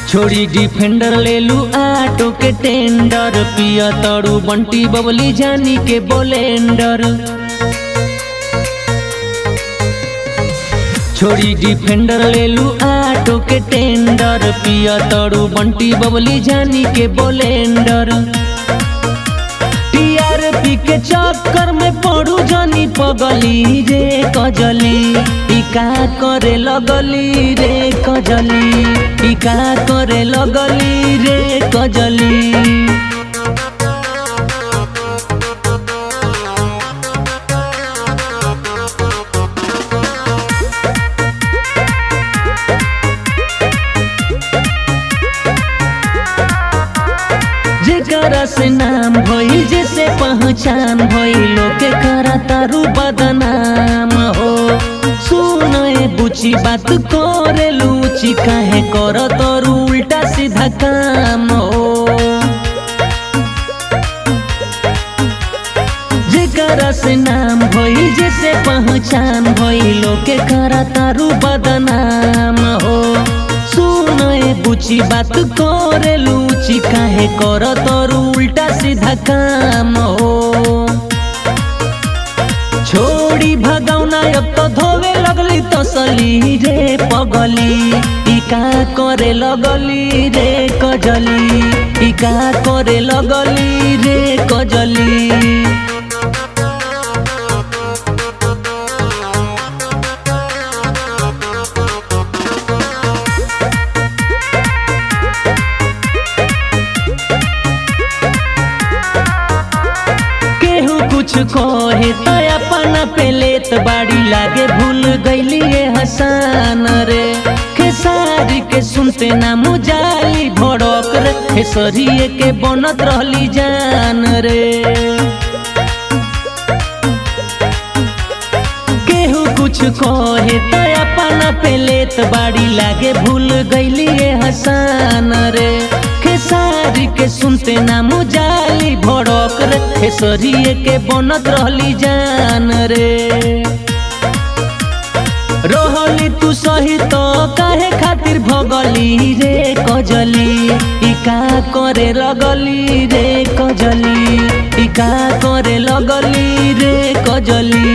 छोड़ी डिफेंडर ले लू आटो के टेंडर पिया तड़ू बंटी बबली जानी के बोलेंडर छोड़ी डिफेंडर ले लू आटो के टेंडर पिया तड़ू बंटी बबली जानी के बोलेंडर टीआरपी के चक्कर में पड़ू जानी पगली रे कजली टीका करे लगली रे कजली टीका करे लगली रे कजली जेकरा से नाम भइल जैसे पहचान भइलो के करा तारू बदनाम हो सुनए बुची बात करे लूची काहे कर तोरू उल्टा सीधा काम हो जेकरा से नाम भइल जैसे पहचान भइलो के करा तारू बदनाम हो सुनए बुची बात करे लूची काहे कर तोर उल्टा सीधा काम हो छोड़ी भगौना अब तो धोवे लगली तसली रे पगली टीका करे लगली रे कजली टीका करे लगली रे कजली केहू कुछ कहे तो अपना पेलेत बाड़ी लागे भूल गईली ये हसान रे खेसारी के सुनते ना मुजाली भड़क रे खेसरिए के बनत रहली जान रे केहू कुछ कहे तो अपना पेलेत बाड़ी लागे भूल गईली ये हसान रे खेसारी के सुनते ना मुजाली भड़क रे खेसरिए के बनत रहली जान रे रहली तू सही तो काहे खातिर भगली रे कजली इका करे लगली रे कजली इका करे लगली रे कजली